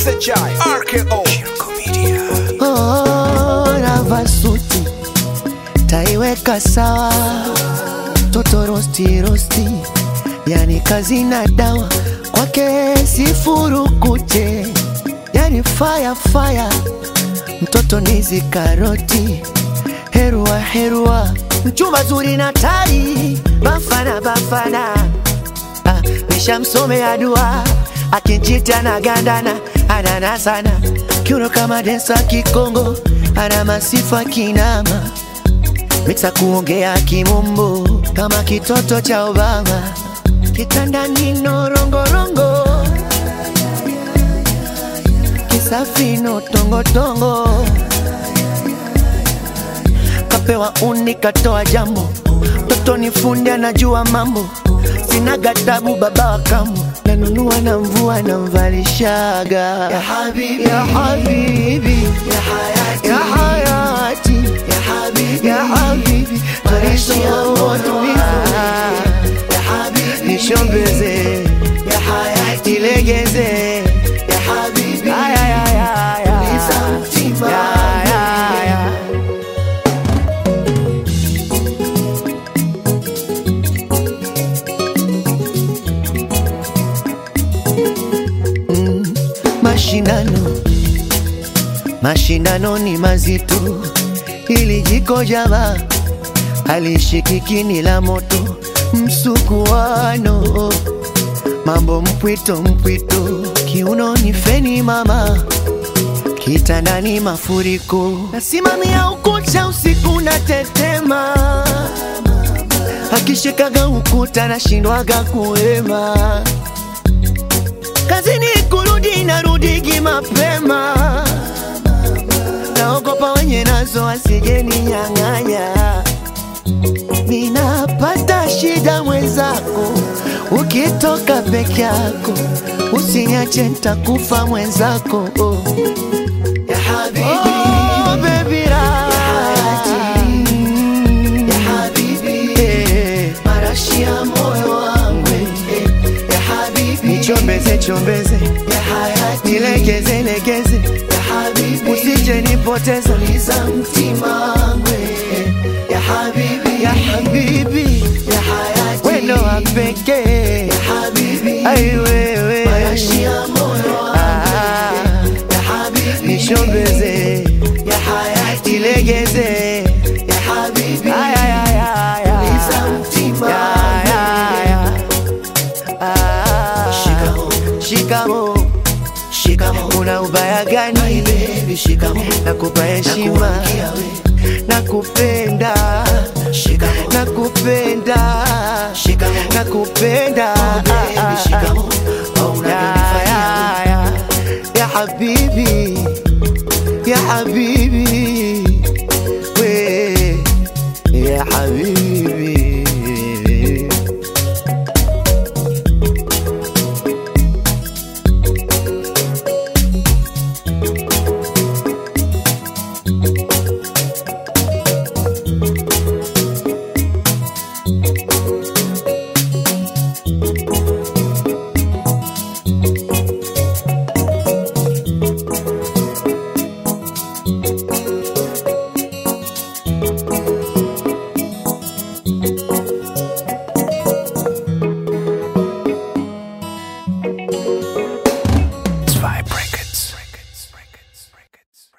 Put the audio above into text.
SHI RKO Shirko Media Oh, navaa suti taiweka sawa, toto rosti rosti, yani kazi na dawa kwake sifurukute, yani fire fire, mtoto nizi karoti, herua herua, mchumba zuri na tai, bafana bafana, ah, nishamsomea dua akinchita na gandana anana sana kiuno kama densa kikongo ana masifa kinama miksa kuongea kimombo kama kitoto cha Obama kitandani norongorongo kisafino tongotongo kapewa uni katoa jambo toto ni fundi anajua mambo sina gatabu baba wa kambo nanunua na mvua na mvalishaga ya habibi ya habibi ya hayati ya hayati ya habibi ya habibi maisha yangu ya habibi nishombeze ya hayati ilegeze ya habibi aya ya ya ya ya ya ya mashindano mashindano ni mazito ili jiko java halishikiki la moto msukuano mambo mpwito mpwito kiuno ni feni mama kitandani mafuriko nasimamia ukuta usiku na tetema akishikaga ukuta nashindwaga kuema kazini kurudi narudigi mapema naogopa wenye nazo asijeni nyang'anya ninapata shida mwenzako ukitoka peke yako usinyache ntakufa mwenzako oh. ya habibi, oh, baby ra. Ya habibi, eh, marashi ya moyo wangu eh, ya habibi, nichombeze chombeze ya hayati, nilegeze legeze ya habibi, usije nipoteza liza mtima wangu eh, ya habibi, ya habibi, ya hayati, wendo wa pekee ya habibi, ai wewe marashi ya moyo wangu ah, ya habibi, nishombeze ya hayati, ilegeze ya habibi, aya ya ya ya liza mtima ya ya ya Ah, shikamo shikamo una ubaya gani baby shikamo nakupa heshima nakupenda nakupenda nakupenda Ya, ya, ya. ya habibi ya habibi we ya habibi